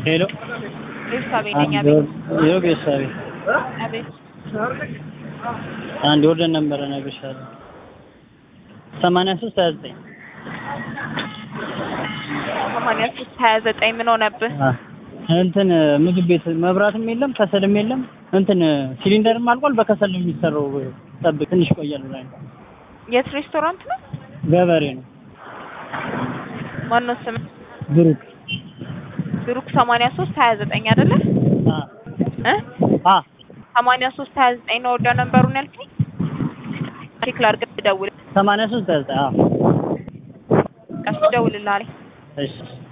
ሄሎ ቤተሰቤ ነኝ። አቤት ይኸው ቤተሰቤ አቤት አንድ ወርደን ነበረ እነግርሻለሁ። ሰማንያ ሶስት ሀያ ዘጠኝ ሰማንያ ሶስት ሀያ ዘጠኝ ምን ሆነብህ? እንትን ምግብ ቤት መብራትም የለም ከሰልም የለም። እንትን ሲሊንደርም አልቋል። በከሰል ነው የሚሰራው። ጠብቅ ትንሽ ቆያል ብላኝ ነው። የት ሬስቶራንት ነው? ገበሬ ነው ማነው ስም? ብሩክ ብሩክ ሰማንያ ሶስት ሀያ ዘጠኝ አይደለ? አ እ አ ሰማንያ ሶስት ሀያ ዘጠኝ ነው ወርዳ ነበሩን ያልከኝ? ቼክ ላድርግ፣ ደውል ሰማንያ ሶስት ሀያ ዘጠኝ አዎ ቀስ ደውልልህ አለኝ። እሺ